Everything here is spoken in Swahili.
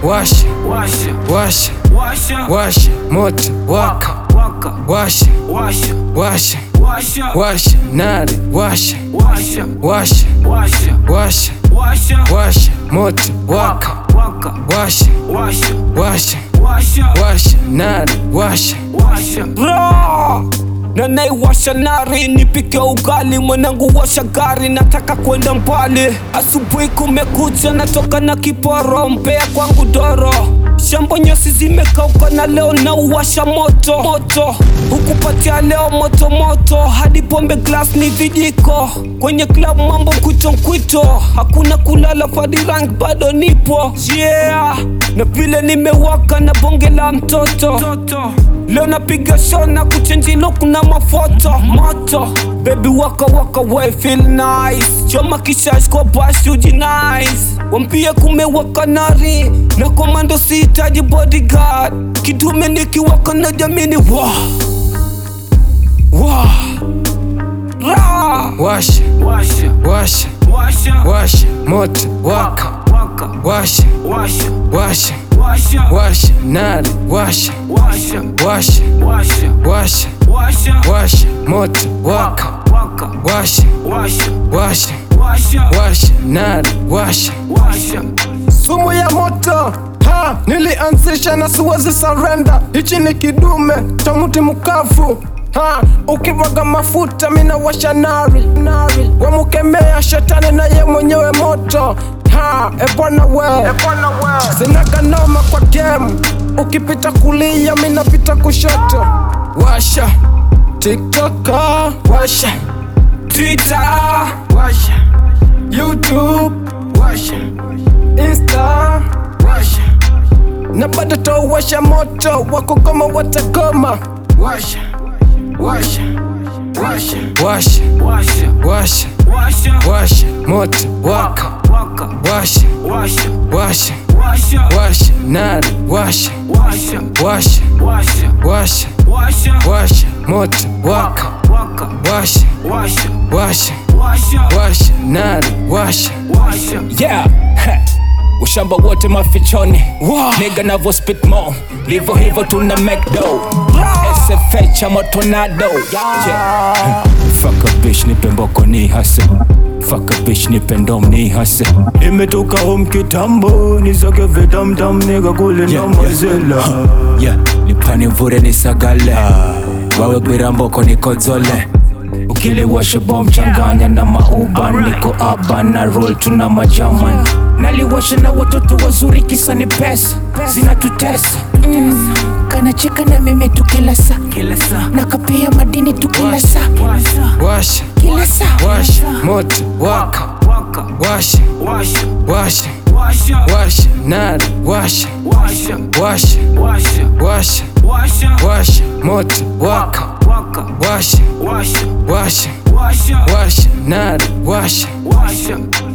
washa washa washa washa washa moto waka waka washa washa washa washa washa nari washa washa washa washa washa washa washa moto waka waka washa washa washa washa washa nari washa washa Ra! na naiwasha nari nipike ugali mwanangu washa gari nataka kwenda mbali asubuhi kumekucha natoka na kiporo mpea kwangu doro shambo nyasi zimekauka na leo na uwasha moto moto hukupatia leo moto moto hadi pombe glass ni vijiko kwenye club mambo kwito kwito hakuna kulala fadirank bado nipo yeah na vile nimewaka na bonge la mtoto toto leo napiga show na kuchenji look na mafoto moto baby waka waka we feel nice choma kishash kwa bash uji nice wampie kumewaka nari na komando sihitaji bodyguard kidume nikiwaka na jamini wa wa ra washa washa washa washa washa moto waka waka washa washa washa washa washa nari washa washa washa washa washa washa washa moto waka waka washa washa washa washa washa nari washa washa sumu ya moto ha nilianzisha na siwezi surrender hichi ni kidume cha mti mkavu ha ukimwaga mafuta mina washa nari nari wamukemea shetani na ye mwenyewe moto ha ebwana we sinaga noma kwa game ukipita kulia minapita kushoto washa tiktoka washa twitter washa youtube washa insta washa na bado tawasha moto wakugoma watagoma washa washa washa washa washa washa washa washa moto waka waka washa washa washa washa washa nari washa washa washa washa washa washa washa moto waka waka washa washa washa washa washa nari washa washa yeah Heh. ushamba wote mafichoni niga navo spit mo livo hivo tuna mcdo sfh ama tornado yeah. Fuck a bitch nipe mboko ni hase Fuck a bitch nipe ndom ni hase Nimetoka home kitambo nisake vitamtam nigga kule na mazela yeah. nipani vure nisagale wawe gwira mboko nikozole ukiliwasha bom changanya na mauban niko aba na roll tuna majaman naliwasha na watoto wazuri kisa ni pesa zinatutesa Mm, kanacheka na mimi tu kila saa kila saa na kapea madini tu kila saa washa washa kila saa washa moto waka waka washa washa washa washa washa nari washa washa washa washa washa washa washa moto waka waka washa washa washa washa washa nari washa washa